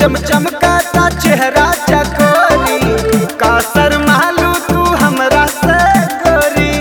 चम चमकाता चेहरा चकोरी का शर्मालू तू हमरा से गोरी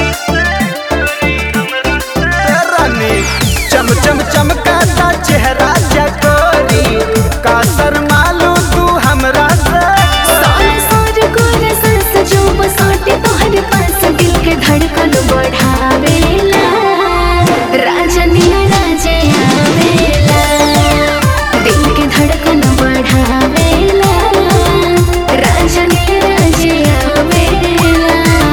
रानी चम चम चमकाता चेहरा चकोरी का शर्मालू तू हमरा से सारे सारे गोरे सांस जो बसाते तोहरे पास दिल के धड़कन बढ़ावेला राजनिया राजे आवेला दिल के धड़कन बढ़ावेला राजनिया राजे आवेला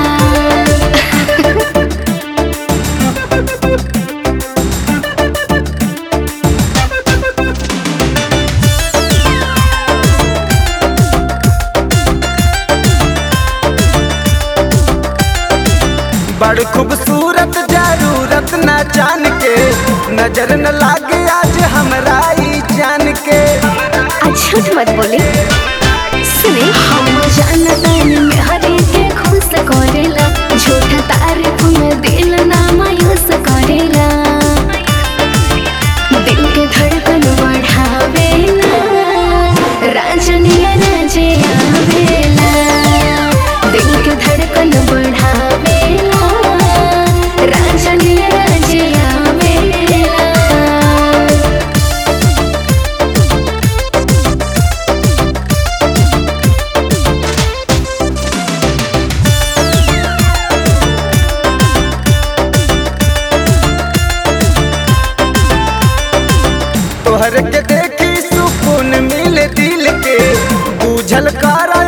बड़ खूबसूरत जरूरत न जान के नजर न लागे आज हमरा ई जान के आज झूठ मत बोले सुने हम जानतानी में हरे के खुश करेला झूठ तारीफ में दिल ना मायूस करेला दिल के धड़कन बढ़ावेला राजनिया राजे आवेला दिल के धड़कन बढ़ावेला राजनिया राजे आवेला तोहर के देखी सुकून मिले दिल के बूझल करा